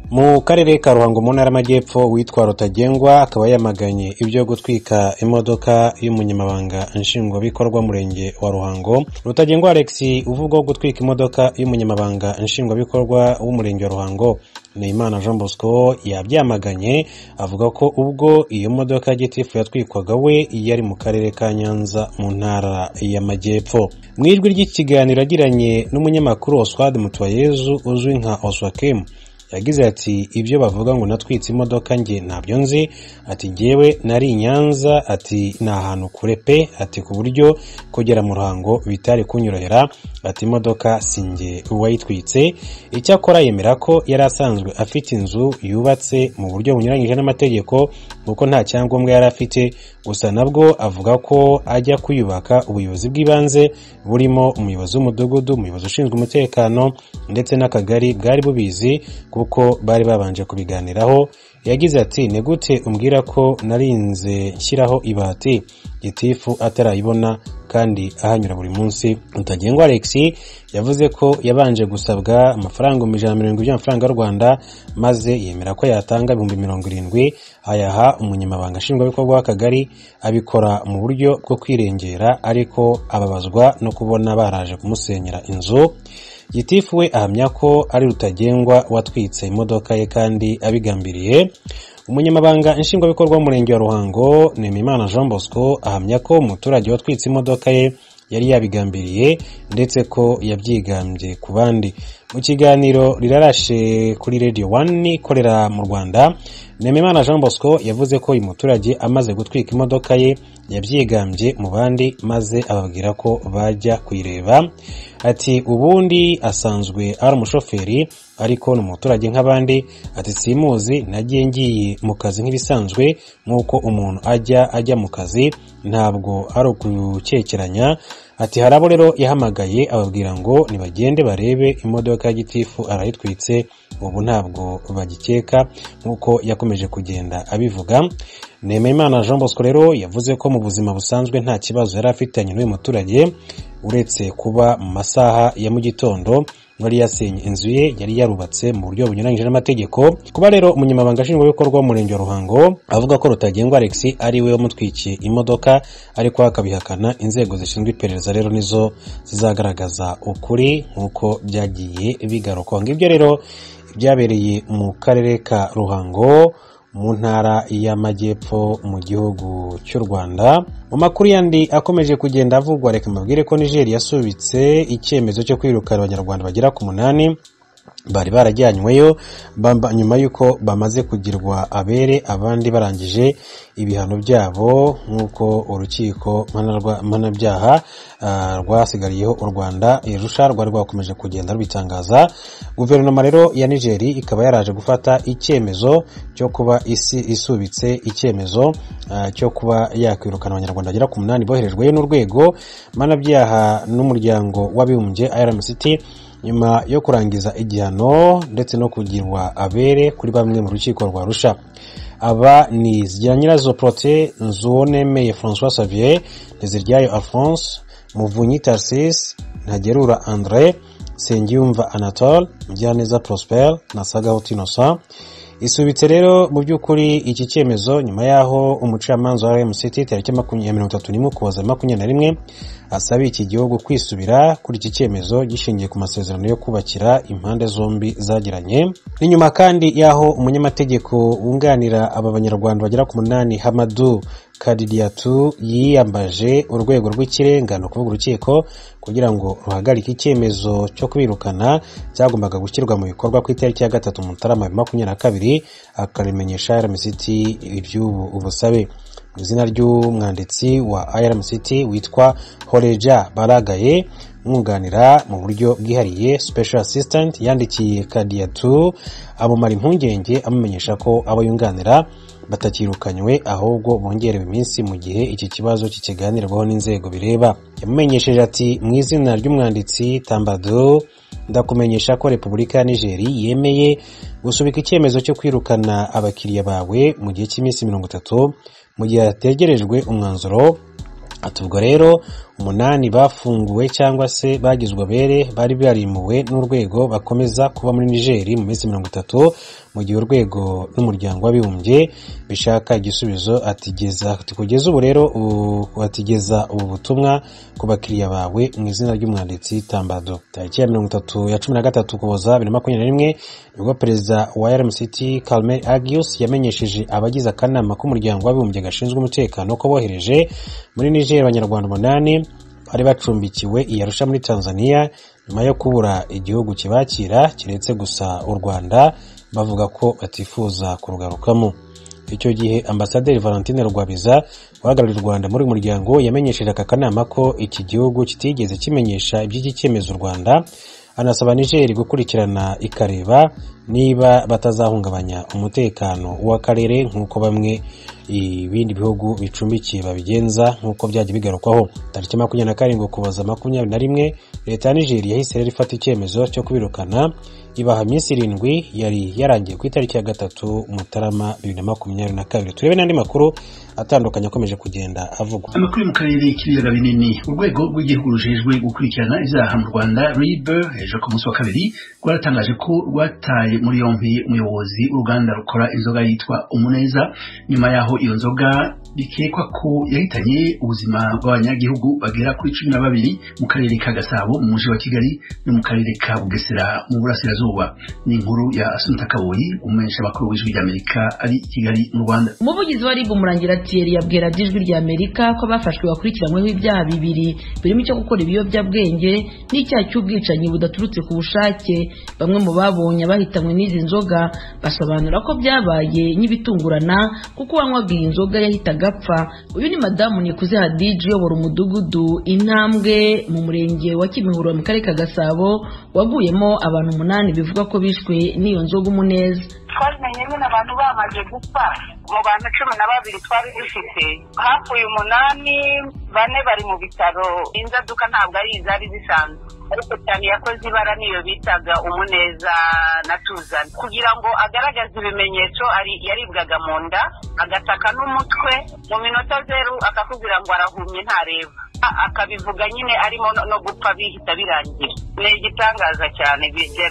mu karere ka ruhango mu ntara y'amajyepfo witwa rutagengwa akaba yamaganye ibyo gutwika imodoka y'umunyamabanga nshingwabikorwa murenge wa ruhango rutagengwa alex uvugwaho gutwika imodoka y'umunyamabanga nshingwabikorwa w'umurenge wa ruhango Neyimana Jean Bosco yabyamaganye avuga ko ubwo iyo modoka ya gitifu yatwikwaga we yari mu karere ka Nyanza mu ntara y'Amajyepfo mu ijwi ry'ikiganiro agiranye n'umunyamakuru Oswald Mutuwayezu uzwi nka Oswakem yagize ati ibyo bavuga ngo natwitse imodoka njye ntabyo nzi ati ngewe nari i nyanza ati ni ahantu kure pe ati ku buryo kugera mu ruhango bitari kunyorohera ati imodoka si njye uwayitwitse icyakora yemera ko yari asanzwe afite inzu yubatse mu buryo bunyuranyije n'amategeko kuko nta cyangombwa yari afite gusa nabwo avuga ko ajya kuyubaka ubuyobozi bw'ibanze burimo umuyobozi w'umudugudu umuyobozi ushinzwe umutekano ndetse n'akagari bwari bubizi kuko bari babanje kubiganiraho yagize ati ni gute umbwira ko narinze nshyiraho ibati gitifu atarayibona kandi ahanyura buri munsi rutagengwa alex yavuze ko yabanje gusabwa amafaranga ibihumbi ijana na mirongo ine y'amafaranga y'u rwanda maze yemera ko yatanga ibihumbi mirongo irindwi ayaha umunyamabanga nshingwabikorwa w'akagari abikora mu buryo bwo kwirengera ariko ababazwa no kubona baraje kumusenyera inzu gitifu we ahamya ko ari rutagengwa watwitse imodoka ye kandi abigambiriye umunyamabanga nshingwabikorwa w'umurenge wa ruhango nemimana jean bosco ahamya ko umuturage watwitse imodoka ye yari yabigambiriye ndetse ko yabyigambye ku bandi mu kiganiro rirarashe kuri radio wani ikorera mu rwanda nemimana jean bosco yavuze ko uyu muturage amaze gutwika imodoka ye yabyigambye mu bandi maze ababwira ko bajya kuyireba ati ubundi asanzwe ari umushoferi ariko ni umuturage nk'abandi ati simuzi nagiye ngiye mu kazi nk'ibisanzwe nk'uko umuntu ajya ajya mu kazi ntabwo ari ukukekeranya ati hari abo rero yahamagaye ababwira ngo nibagende barebe imodoka ya gitifu arayitwitse ubu ntabwo bagikeka nk'uko yakomeje kugenda abivuga nemeyimana jean bosco rero yavuze ko mu buzima busanzwe nta kibazo yari afitanye n'uyu muturage uretse kuba mu masaha ya mu gitondo wari yasenye inzu ye yari yarubatse mu buryo bunyuranyije n'amategeko kuba rero umunyamabanga nshingwabikorwa w'umurenge wa ruhango avuga ko rutagengwa alex ari we wamutwikiye imodoka ariko akabihakana inzego zishinzwe iperereza rero nizo zizagaragaza ukuri nk'uko byagiye bigaruka ngibyo rero byabereye mu karere ka ruhango mu ntara y'amajyepfo mu gihugu cy'u rwanda mu makuru yandi akomeje kugenda avugwa reka mbabwire ko nigeria yasubitse icyemezo cyo kwirukana abanyarwanda bagera ku munani bari barajyanyweyo nyuma y'uko bamaze kugirwa abere abandi barangije ibihano byabo nk'uko urukiko mpanabyaha rwasigariyeho u rwanda irusha rwari rwakomeje kugenda rubitangaza guverinoma rero ya nigeri ikaba yaraje gufata icyemezo cyo kuba isi isubitse icyemezo cyo kuba yakwirukana abanyarwanda bagera ku munani boherejweyo n'urwego mpanabyaha n'umuryango w'abibumbye rmct nyuma yo kurangiza igihano ndetse no kugirwa abere kuri bamwe mu rukiko rwa rusha aba ni zigira nyirazo porote nzuwonemeye francois xavier ntiziryayo alphonse muvunyi tarsis ntagerura andre nsengiyumva anatole mugiraneza prosper na sagahuti innocent isubitse rero mu by'ukuri iki cyemezo nyuma y'aho umucamanza wa rmct tariki ya mirongo itatu n'imwe ukuboza makumyabiri na rimwe asabiye iki gihugu kwisubira kuri iki cyemezo gishingiye ku masezerano yo kubakira impande zombi zagiranye ni nyuma kandi y'aho umunyamategeko wunganira aba banyarwanda bagera ku munani hamadu kadiriyatu yiyambaje urwego rw'ikirengano kuvuga urukiko kugira ngo ruhagarike icyemezo cyo kwirukana cyagombaga gushyirwa mu bikorwa ku itariki ya gatatu mutarama makumyabiri na kabiri akarimenyesha rmct iby'ubu ubusabe mu izina ry'umwanditsi wa irmct witwa horeja baragaye umwunganira mu buryo bwihariye special assistant yandikiye kadiyatu amumara impungenge amumenyesha ko abo yunganira batakirukanywe ahubwo bongerewe iminsi mu gihe iki kibazo kikiganirwaho n'inzego bireba yamumenyesheje ati mu izina ry'umwanditsi tambado ndakumenyesha ko repubulika ya nigeri yemeye gusubika icyemezo cyo kwirukana abakiriya bawe mu gihe cy'iminsi mirongo itatu mu gihe hategerejwe umwanzuro ati ubwo rero umunani bafunguwe cyangwa se bagizwe abere bari barimuwe n'urwego bakomeza kuba muri nigeri mu minsi mirongo itatu mu gihe urwego n'umuryango w'abibumbye bishaka igisubizo atigeza kugeza ubu rero atigeza ubu butumwa ku bakiriya bawe mu izina ry'umwanditsi tambado tariki ya mirongo itatu ya cumi na gatatu ukuboza bibiri na makumyabiri na rimwe nibwo perezida wa rmct carmen agius yamenyesheje abagize akanama k'umuryango w'abibumbye gashinzwe umutekano ko bohereje muri niger abanyarwanda umunani bari bacumbikiwe i Arusha muri tanzania nyuma yo kubura igihugu kibakira kiretse gusa u rwanda bavuga ko batifuza kurugarukamo icyo gihe ambasaderi valentine rwabiza uhagarariye u rwanda muri uyu muryango yamenyesheje aka kanama ko iki gihugu kitigeze kimenyesha iby'iki cyemezo u rwanda anasaba nigeri gukurikirana ikareba niba batazahungabanya umutekano w'akarere nk'uko bamwe ibindi bihugu bicumbikiye babigenza nk'uko byajya bigarukwaho tariki makumyabiri na karindwi ukuboza makumyabiri na rimwe leta ya nigeri yahise rero ifata icyemezo cyo kubirukana ibaha iminsi irindwi yari yarangiye ku itariki ya gatatu mutarama bibiri na makumyabiri na kabiri turebe n'andi makuru atandukanye akomeje kugenda avugwa amakuru mu karere k'ibiyaga binini urwego rw'igihugu rujejwe gukurikirana ibyaha mu rwanda rib hejuru ku munsi wa kabiri rwaratangaje ko rwataye muri yombi umuyobozi w'uruganda rukora inzoga yitwa umuneza nyuma yaho iyo nzoga bikekwa ko yahitanye ubuzima bw'abanyagihugu bagera kuri cumi na babiri mu karere ka gasabo mu mujyi wa kigali no mu karere ka bugesera mu burasirazuba ni inkuru ya asunta kaboyi umumenyeshamakuru w'ijwi ry'amerika ari i kigali mu rwanda umuvugizi wa rib umurangira Thierry yabwira ijwi ry'amerika Amerika ko abafashwe bakurikiranyweho ibyaha bibiri birimo icyo gukora ibiyobyabwenge n'icyaha cy'ubwicanyi budaturutse ku bushake bamwe mu babonye abahitanywe n'izi nzoga basobanura ko byabaye nk'ibitungurana kuko uwanywaga iyi nzoga yahitaga agapfa uyu ni madamu nikuze hadiji uyobora umudugudu intambwe mu murenge wa kimihurura mu karere ka gasabo waguyemo abantu umunani bivugwa ko bishwe n'iyo nzoga umuneza twabimenye nyine abantu bamaze gupfa mu bantu cumi na babiri twari dufite hapfuye umunani bane bari mu bitaro inzaduka ntabwo ari izari zisanzwe ariko cyane yakoze ibara niyo bitaga umuneza na tuzana kugira ngo agaragaze ibimenyetso yaribwaga mu nda agataka n'umutwe mu minota zeru akakubwira ngo arahumye ntareba akabivuga nyine arimo no gupfa bihita birangira ni igitangaza cyane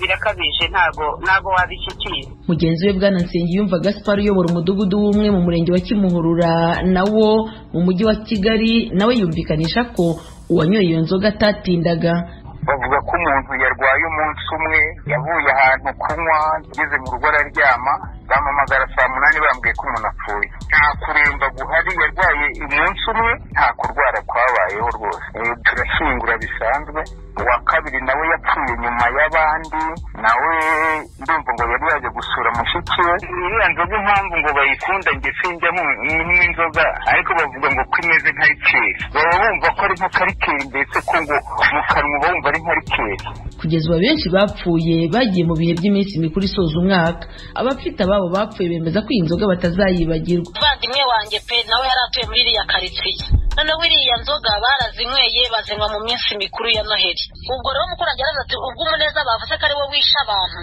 birakabije ntago ntago wabishyikiye mugenzi we bwana nsengiyumva gaspar uyobora umudugudu w'umwe mu murenge wa kimuhurura nawo mu mujyi wa kigali nawe yumvikanisha ko uwanyoye iyo nzoga atatindaga bavuga ko umuntu yarwaye umunsi umwe yavuye ahantu kunywa ageze mu rugo araryama bamuhamagara saa munani bambwiye ko umuntu apfuye nta kuremba guhari yarwaye umunsi umwe nta kurwara kwabayeho rwose turashyingura bisanzwe uwa kabiri nawe yapfuye nyuma y'abandi nawe ndumva ngo yari yaje gusura mushiki we iriya nzoga impamvu ngo bayikunda nge sinjyamo n'inzoga ariko bavuga ngo ko imeze nka rikeri baba bumva ko ari nka karikeri mbese ko ngo mu kanwa bumva ari nka rikeri kugeza ubu benshi bapfuye bagiye mu bihe by'iminsi mikuru isoza umwaka abafite ababo bapfuye bemeza ko iyi nzoga batazayibagirwa umuvandimwe wanjye pe nawe yari atuye muri iriya karitsiye noneho iriya nzoga barazinyweye bazinywa mu minsi mikuru ya noheli ubwo rero umukurage araza ati ubwo umuneza bavuze ko ari wo wishe abantu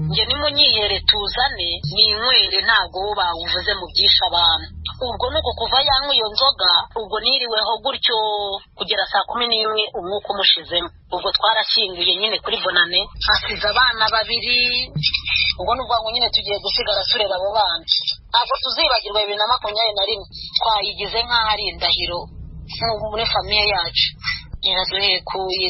njye nimunyiyere tuzane ninywere ntabwo wo bawuvuze mu byishe abantu ubwo ni uku kuva yanywa iyo nzoga ubwo niriweho gutyo kugera saa kumi n'imwe umwuka umushizemo ubwo twarashyinguye nyine kuri bonane hasize abana babiri ubwo ni ubwangu nyine tugiye gusigara tureba abo bana ntabwo tuzibagirwa bibiri na makumyabiri na rimwe twayigize nk'aho ari indahiro muri famiye yacu iraduhekuye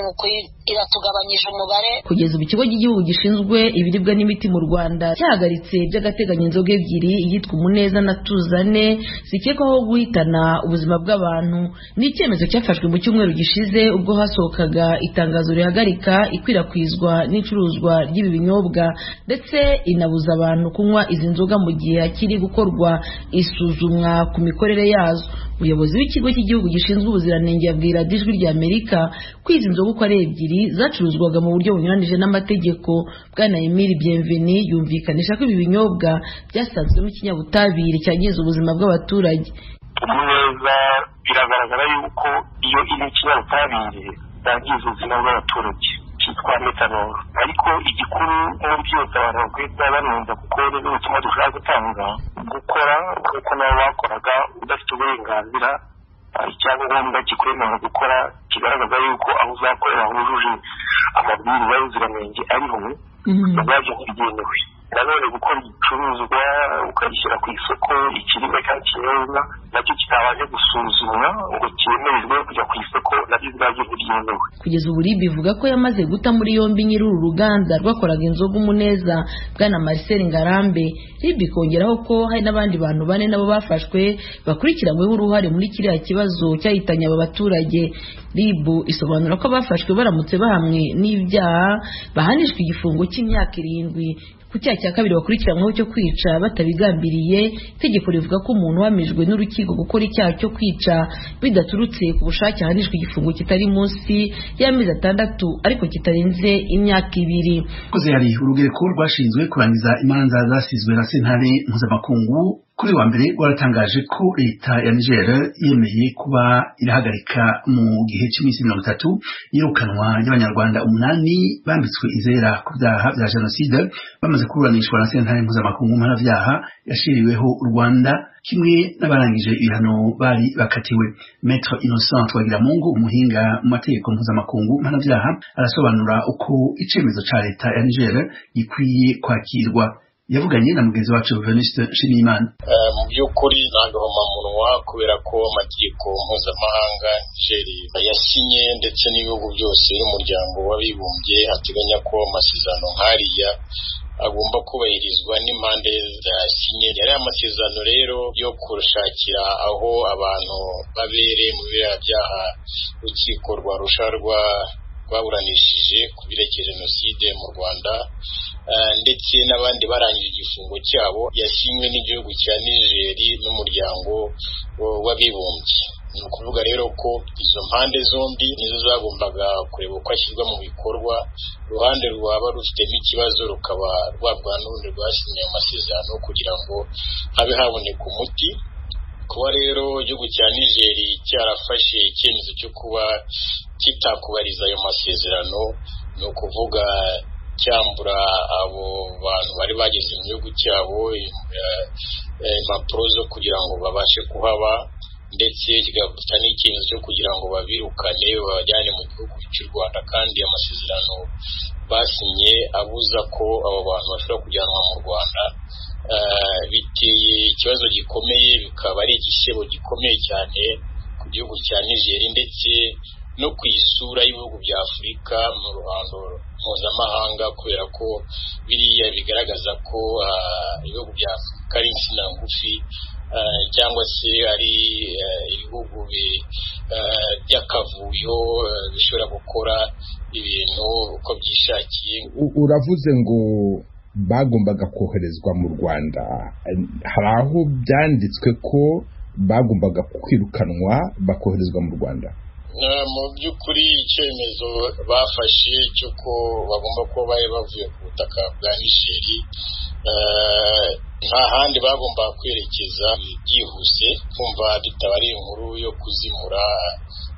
nuko iratugabanyije umubare kugeza ubu ikigo cy'igihugu gishinzwe ibiribwa n'imiti mu rwanda cyahagaritse by'agateganyo inzoga ebyiri iyitwa umuneza na tuzane zikekwaho guhitana ubuzima bw'abantu ni icyemezo cyafashwe mu cyumweru gishize ubwo hasohokaga itangazo rihagarika ikwirakwizwa n'icuruzwa ry'ibi binyobwa ndetse inabuza abantu kunywa izi nzoga mu gihe hakiri gukorwa isuzumwa ku mikorere yazo umuyobozi w'ikigo cy'igihugu gishinzwe ubuziranenge yabwira ijwi ry'amerika ko izi nzoga uko ari ebyiri zacuruzwaga mu buryo bunyuranije n'amategeko bwana emile bienveni yumvikanisha ko ibi binyobwa byasanzwemo ikinyabutabire cyangiza ubuzima bw'abaturage neza biragaragara yuko iyo iri ikinyabutabire byangiza ubuzima bw'abaturage cyitwa metanol ariko igikuru muri byose abantu bakwiye kuba banumva kuko nibwo butumwa dushobora gutanga gukora nk'uko nabo bakoraga udafite uburenganzira icyangombwa kikwemerera gukora kigaragaza yuko aho uzakorera hujuje amabwiriza y'ubuziranenge ariho ubwabyo ntibigenewe nanone gukora igicuruzwa ukagishyira ku isoko ikiribwa cyangwa ikinyobwa nacyo kitabanje gusuzumwa ngo cyemererwe kujya ku isoko nabyo ubwabyo ntibyemewe kugeza ubu ribu ivuga ko yamaze guta muri yombi nyiri uru ruganda rwakoraga inzoga umuneza bwana marcel ngarambe ribu ikongeraho ko hari n'abandi bantu bane nabo bafashwe bakurikiranyweho uruhare muri kiriya kibazo cyahitanye aba baturage ribu isobanura ko abafashwe baramutse bahamwe n'ibyaha bahanishwa igifungo cy'imyaka irindwi ku cyaha cya kabiri bakurikiranyweho cyo kwica batabigambiriye itegeko rivuga ko umuntu uhamijwe n'urukiko gukora icyaha cyo kwica bidaturutse ku bushake ahanishwa igifungo kitari munsi y'amezi atandatu ariko kitarenze imyaka ibiri koze hari urugereko rwashinzwe kurangiza imanza zasizwe na sentare mpuzamakungu kuri wa mbere rwaratangaje ko leta ya niger yemeye kuba irahagarika mu gihe cy'iminsi mirongo itatu yirukanwa ry'abanyarwanda umunani bambitswe izera ku byaha bya jenoside bamaze kuburanishwa na sentare mpuzamakungu mpanabyaha yashyiriweho u rwanda kimwe n'abarangije ibihano bari bakatiwe metro innocent twagiramungu umuhinga mu mategeko mpuzamakungu mpanabyaha arasobanura uko icyemezo cya leta ya niger gikwiye kwakirwa yavuganye na mugenzi wacu Venuste Nshimiyimana mu by'ukuri ntangahomamunwa kubera ko amategeko mpuzamahanga Niger yasinye ndetse n'ibihugu byose y'umuryango w'abibumbye ateganya ko amasezerano nk'ariya agomba kubahirizwa n'impande zasinye yari amasezerano rero yo kurushakira aho abantu babere mu biriya byaha urukiko rwarusha rwa rwaburanishije ku byerekeye jenoside mu rwanda ndetse n'abandi barangije igifungo cyabo yasinywe n'igihugu cya nigeri n'umuryango w'abibumbye ni ukuvuga rero ko izo mpande zombi nizo zagombaga kureba uko ashyirwa mu bikorwa uruhande rwaba rufitemo ikibazo rukaba rwabwa n'urundi rwasinye amasezerano kugira ngo habe haboneka umuti kuba rero igihugu cya nigeri cyarafashe icyemezo cyo kuba kitakubariza ayo masezerano ni ukuvuga cyambura abo bantu bari bageze mu gihugu cyabo impapuro zo kugira ngo babashe kuhaba ndetse kigafata n'icyemezo cyo kugira ngo babirukane babajyane mu gihugu cy'u rwanda kandi amasezerano basinye abuza ko abo bantu bashobora kujyanwa mu rwanda biteye ikibazo gikomeye bikaba ari igisebo gikomeye cyane ku gihugu cya nigeri ndetse no ku isura y'ibihugu bya afurika mu ruhando mpuzamahanga kubera ko biriya bigaragaza ko ibihugu bya afurika ari insina ngufi cyangwa se ari ibihugu by'akavuyo bishobora gukora ibintu uko byishakiye uravuze ngo bagombaga koherezwa mu rwanda hari aho byanditswe ko bagombaga kwirukanwa bakoherezwa mu rwanda mu by'ukuri icyemezo bafashe cy'uko bagomba kuba bari bavuye ku butaka bwa nigeri nta handi bagomba kwerekeza byihuse kumva bitabari inkuru yo kuzimura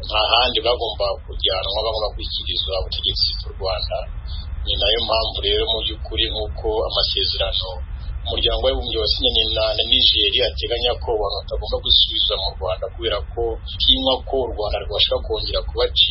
nta handi bagomba kujyanwa bagomba gushyikirizwa ubutegetsi bw'u rwanda ni nayo mpamvu rero mu by'ukuri nk'uko amasezerano umuryango w'abibumbye wasinye na nigeri ateganya ko abantu batagomba gusubizwa mu rwanda kubera ko tinywa ko u rwanda rwashobora kongera kubacika